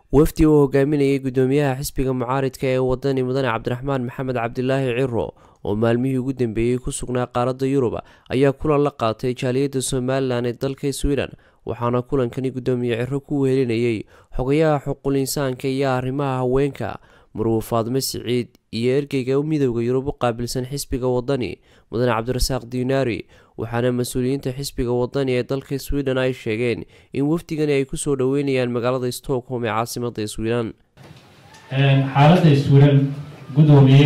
wafdi uu hogaaminayay gudoomiyaha xisbiga mucaaridka ee wadani mudane cabdiraxmaan maxamed cabdilaahi ciro oo maalmihii ugu dambeeyey ku sugnaa qaaradda yurub ayaa kulan la qaatay jaaliyadda somalilan ee dalka sweden waxaana kulankani gudoomiye ciro ku wehelinayay xogayaha xuquul insaanka iyo arrimaha haweenka marwo faadme siciid iyo ergeyga midowda yurub u qaabilsan xisbiga wadani mudane cabdirasaaq diinaari waxaana mas-uuliyiinta xisbiga wadani ee dalka sweden ay sheegeen in wafdigani ay kusoo dhaweynayaan magaalada stockholm ee caasimada sweden xaaladda sweden gudoomiye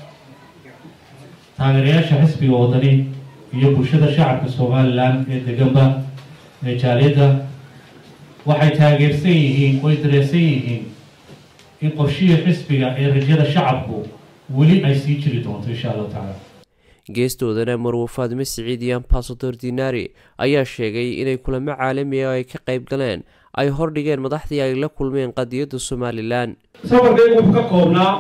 taageerayaasha xisbiga wadani iyo bulshada shacabka somalilan ee deganba ee jaaliyadda waxay taageersan yihiin way dareesan yihiin in qorshihii xisbiga ee rajada shacabku weli ay sii jiri doonto insha allahu tacaala geestoodana marwo faadme siciid iyo ambasador dinari ayaa sheegay inay kulamo caalami ah oo ay ka qayb galeen ay hordhigeen madaxdii ay la kulmeen qadiyadda somalilan safarkaygu wuxuu ka koobnaa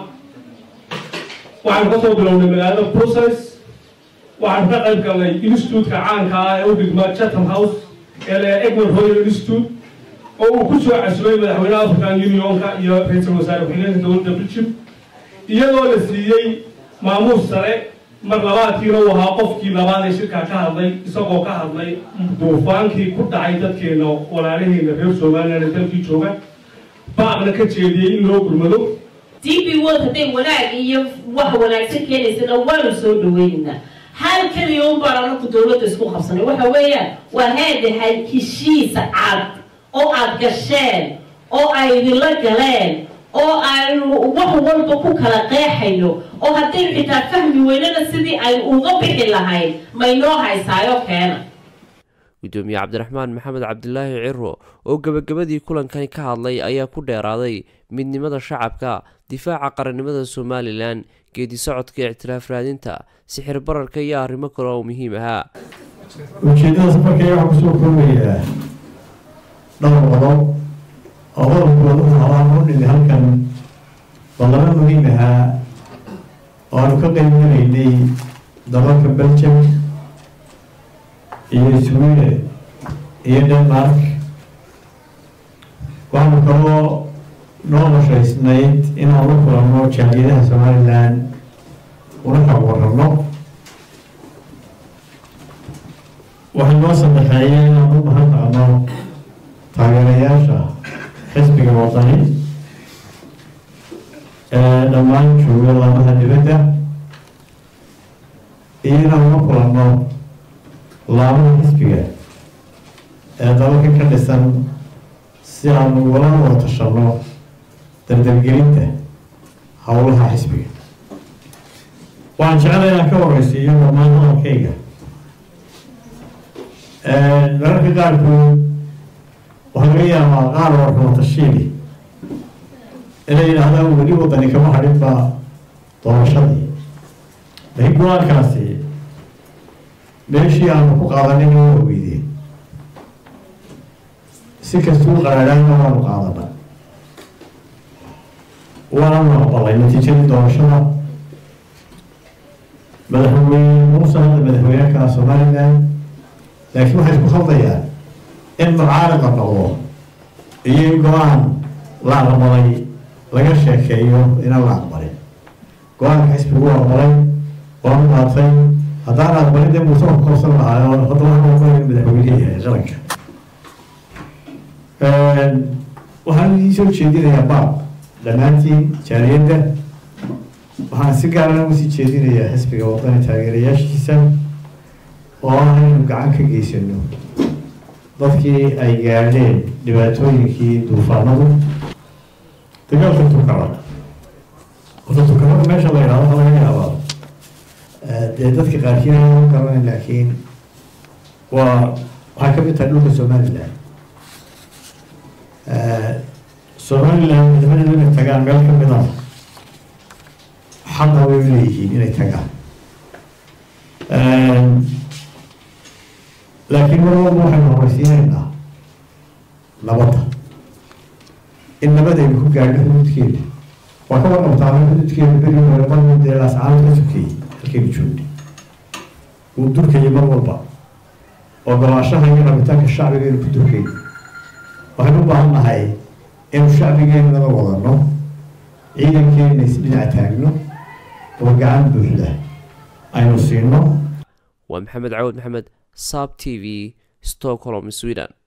waxaanu ka soo bilownay magaalada brussels waxaanu ka qayb galnay instituutka caanka ah ee u dhigma chatham house ee le egmont royal institute oo uu ku soo casubay madaxweynaha african unionka iyo ra-iisul wasaare ku-xigeenka dowladda belgium iyadoo la siiyey maamuus sare mar labaadkiina uu ahaa qofkii labaad ee shirkaa ka hadlay isagoo ka hadlay duufaankii ku dhacay dadkeena walaalaheena reer somalilan ee dalkii jooga baaqna ka jeediyey in loo gurmado d b world hadday wanaag iyo wax wanaagsan keenaysana waanu soo dhaweynaynaa hal keliya un baan anaku dawladda isku qabsanay waxa weeyaan waa heedahay heshiisa cad oo aada gasheen oo ay idinla galeen oo aynu wax walba ku kala qeexayno oo haddaynu xitaa fahmi weynana sidii aynu uga bixi lahayn maynoo haysaayo keena gudoomiye cabdiraxmaan maxamed cabdilaahi ciro oo gebagabadii kulankani ka hadlay ayaa ku dheeraaday midnimada shacabka difaaca qarannimada somalilan geedi socodka ictiraaf raadinta sixir bararka iyo arrimo kale oo muhiim ahaa ujeeddada safarkaya waxaa kusoo koobayaa dhowr qodob oo qodobkooda u habaan u dhimi halkan ballamo muhiim ahaa oo aanu ka qaybgalaynay dalalka belgium iyo sweden iyo denmark waxaanu kaloo noo qorshaysnayd inaan la kulanno jaaliyadaha somalilan una xog warrabno waxay noo saddexeeyeen inaan u bahan naqno taageerayaasha xisbiga wadani ee dhammaan jooga laamaha dibadda iyo inaan la kulanno laamaha xisbiga ee dalalka ka dhisan si aanu ugala wada tashanno dardargelinta howlaha xisbiga waxaan jeclay inaan ka horeysiiyo dhammaan hadalkayga mararka qaarkood waxaa laga yaabaa qaar warxumatashiili inay yidhaahdaan weli wadani kama hadhin baa doorashadii laakiin go-aankaasi meeshii aanu ku qaadanin waa weydeen si kastuu qaraadhaana waanu qaadana waanu aqbalay natiijadii doorashada madaxweyne muuse hadda madaxweynekaa somalilan laakiin waxay isku khaldayaan in mucaarad la noqdo iyo in go-aan la aqbalay laga sheekeeyo inaan la aqbalin go-aanka xisbigu u aqbalay waanu qaatay haddaan aqbalin dee muuse ku qabsan lahaayo hadda waxaan aqbalay madaxweyne yahay qaranka waxaan idiin soo jeedinayaa baab dhammaantiin jaaliyadda waxaan si gaarana ugu sii jeedinayaa xisbiga wadani taageerayaashiisa oo ah inaynu gacan ka geysano dadkii ay gaadheen dhibaatooyinkii duufaanadu dagaalka tukara horta tukarada meesha la yidhahdo waxaa laga yaabaa dee dadka qaarkiin aan garanayn laakiin waa waxay ka mid tahay dhulka somaliland somaliland madaxweynedu inay tagaan meel ka mid ah xaqa way leeyihiin inay tagaan laakiin mar walba waxaynu horeysiinaynaa nabadda in nabadaynu ku gaadho xuduudkeeda waa ka warqabtaa xuduudkeeda beri hore marmuu dee laascaanood ka sokeeyey halkaynu joognay wuu durkayay mar walba ogolaashaha iyo rabitaanka shacbiga aynu ku durkay waxaynu u baahan nahay inuu shacbigeennaba wadano ciidankeenna isdhinac taagno oo gacan buuxda aynu siino waa maxamed cawad maxamed saab t v stockholm sweden